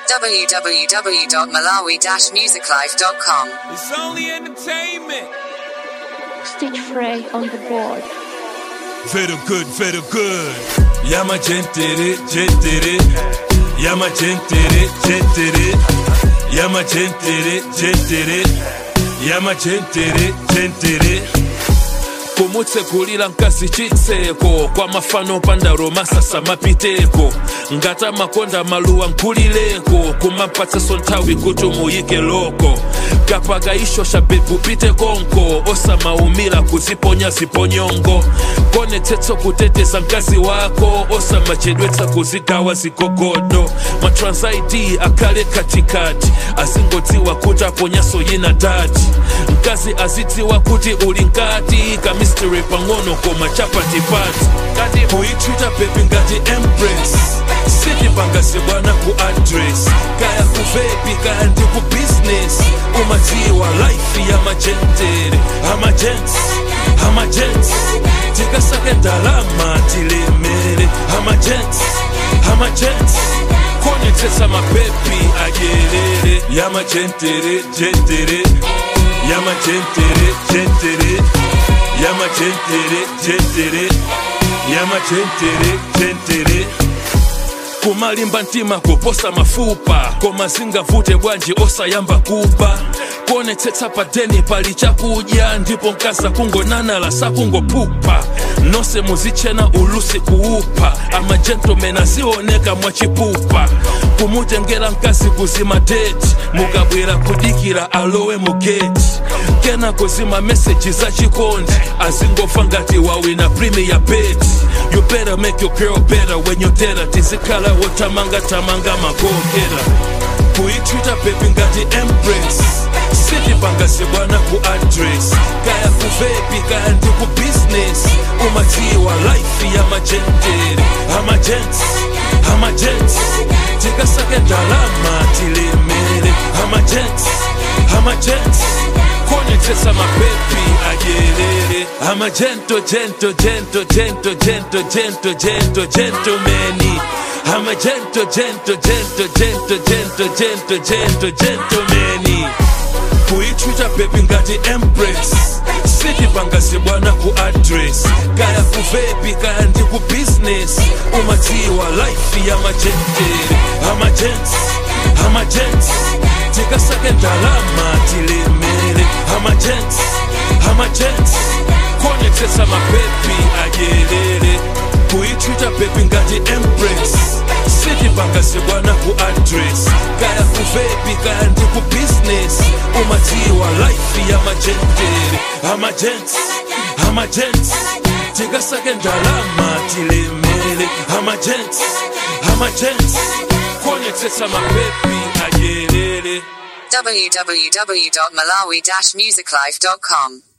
www.malawi-musiclife.com. It's only entertainment. Stitch Frey on the board. Very good, very good. Yama gentere, gentere. Yama gentere, gentere. Yama gentere, gentere. Yama gentere, gentere. kumutsekulira mkazi chitseko kwa mafano pandaro masasa mapiteko ngata makonda maluwa nkulileko kumapatsaso nthawi kuti muyike loko kapakaishosha bebu pite konko osamaumira kuziponya ziponyongo konetsetsa kuteteza mkazi wako osamachedwetsa kuzigawa zigogodo matransaiti akhale katikati azingodziwa kuti aponyaso yina dati mkazi azidziwa kuti uli nkati kamistry pang'ono koma chapatipati kati kuyitwita bebi ngati empress sitipangase bwana ku address kaya kuvepi kaya ndi ku business umadziwa life ya majentere amajens amajens tikasake ndalama tilemere amajens amajens konetsetsa mapepi adyerere yamajentere jentere yamajentere jentere yamajentere jentere yamajentere jentere kumalimba mtima kuposa mafupa koma zingavute bwanji osayamba kuba kuonetsetsa padeni pali chakudya ndipo mkaza kungonanala sakungopupa nonse muzichena ulusi kuupa amajentomeni azioneka mwachipupa kumutengera mkazi kuzima deti mukabwera kudikira alowe mugeti kena kuzima meseji za chikondi azingofa ngati wawina premier bet you better make your girl better when you tera tizikhala wotamanga tamanga magogera kuyitwita bebi ngati empress sitipangase bwana ku address kaya kuvepi kaya ndi ku business umadziwa life ya majentere amajens amajens tikasake ndalama tilemere amajens amajens konetsetsa mapepi adyerere amajento jento jento jento jento jento jento gentomeni amajento jento jento jento jento jento jento gentomeni kuyitwita bebi ngati empress sitipangase bwana ku address kaya kuvepi kaya ndi ku business umadziwa life ya majentere amajens amajens tikasake ndalama tilemere amajens amajens konetsetsa mapepi adyerere kuyitwita bebi ngati empress sitipangase bwana ku address kaya kuvepi kaya ndi ku business umadziwa life ya majentere amajens amajens tikasake ndalama tilemere amajens amajens konetsetsa mapepi adyerere www.malawi-musiclife.com.